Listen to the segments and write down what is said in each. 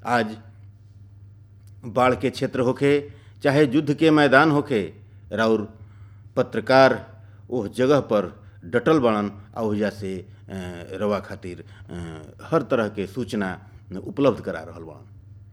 आज बाढ़ के क्षेत्र होखे चाहे युद्ध के मैदान होखे राउर पत्रकार ओह जगह पर डटल बड़न आ ओहिजा से अ, रवा खातिर अ, हर तरह के सूचना उपलब्ध करा रहल बड़न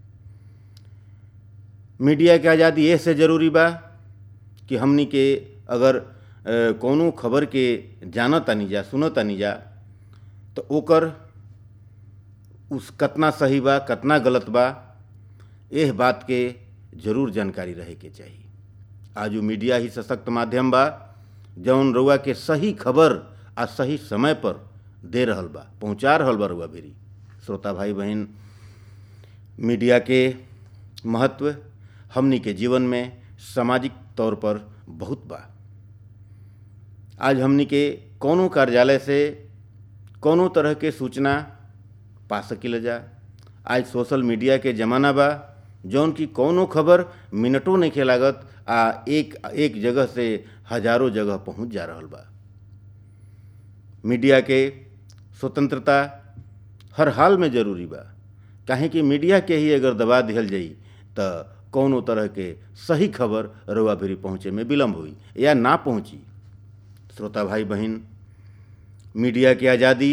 मीडिया के आज़ादी एह से जरूरी बा कि हमनी के अगर अ, कौनो खबर के जानत तानी जा सुनत तानी जा तो ओकर उस कतना सही बा कतना गलत बा एह बात के जरूर जानकारी रहे के चाहिए आज उ मीडिया ही सशक्त माध्यम बा जौन रउआ के सही खबर आ सही समय पर दे रहल बा पहुंचा रहल बा रउआ भेरी श्रोता भाई बहन मीडिया के महत्व हमनी के जीवन में सामाजिक तौर पर बहुत बा आज हमनी के कौनो कार्यालय से कौनो तरह के सूचना पा सकिल जा आज सोशल मीडिया के ज़माना बा जौन की कौनो खबर मिनटों नहीं लागत आ एक एक जगह से हजारों जगह पहुंच जा रहल बा मीडिया के स्वतंत्रता हर हाल में जरूरी बा काहे कि मीडिया के ही अगर दबा दिहल जाई त कौनो तरह के सही खबर रउआ भिरी पहुँचे में विलम्ब हुई या ना पहुँची श्रोता भाई बहन मीडिया की आज़ादी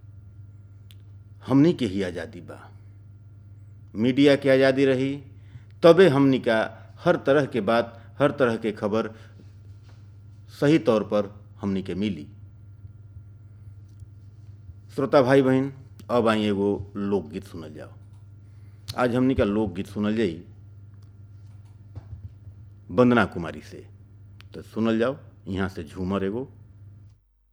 हमनी के ही आज़ादी बा मीडिया की आज़ादी रही तबे हमनी का हर तरह के बात हर तरह के खबर सही तौर पर हमनी के मिली श्रोता भाई बहन अब आई एगो लोकगीत सुनल जाओ आज हमनी का लोकगीत सुनल जाई वंदना कुमारी से तो सुनल जाओ यहाँ से झूमर एगो